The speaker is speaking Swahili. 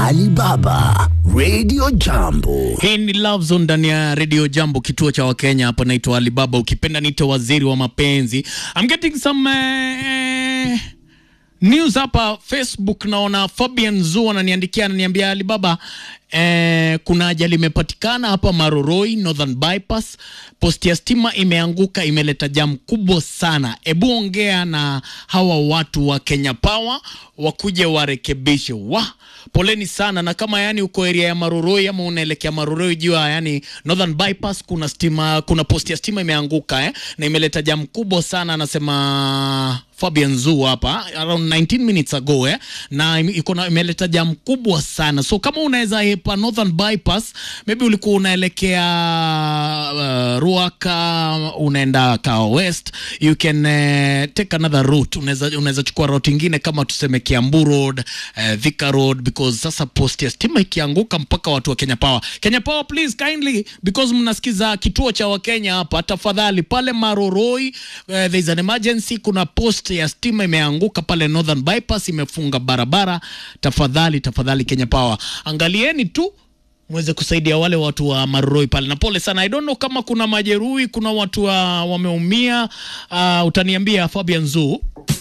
Alibaba Radio Jambo. Hii ni Love Zone ndani ya Radio Jambo, kituo cha Wakenya. Hapa naitwa Alibaba, ukipenda niite waziri wa mapenzi. I'm getting some eh, news hapa Facebook. Naona Fabian Zu ananiandikia, ananiambia Alibaba, eh, kuna ajali imepatikana hapa Maroroi Northern Bypass, posti ya stima imeanguka, imeleta jamu kubwa sana. Ebu ongea na hawa watu wa Kenya Power wakuje warekebishe. Wa poleni sana, na kama yani uko area ya Maroroi ama unaelekea Maroroi, jua yani Northern Bypass kuna stima, kuna posti ya stima imeanguka eh, na imeleta jamu kubwa sana, anasema Fabian Zu hapa around 19 minutes ago eh, na ime- iko na imeleta jam kubwa sana, so kama unaweza hepa Northern Bypass, maybe ulikuwa unaelekea uh, Ruaka unaenda Kao West, you can uh, take another route. Unaweza unaweza chukua route ingine kama tuseme Kiambu Road, uh, Thika Road because sasa post ya stima ikianguka mpaka watu wa Kenya Power. Kenya Power please kindly because mnasikiza kituo cha Wakenya hapa, tafadhali pale Maroroi uh, there is an emergency, kuna post ya stima imeanguka pale Northern Bypass, imefunga barabara. Tafadhali tafadhali, Kenya Power, angalieni tu mweze kusaidia wale watu wa Maroroi pale, na pole sana. I don't know kama kuna majeruhi, kuna watu wa, wameumia. Uh, utaniambia Fabian Zoo.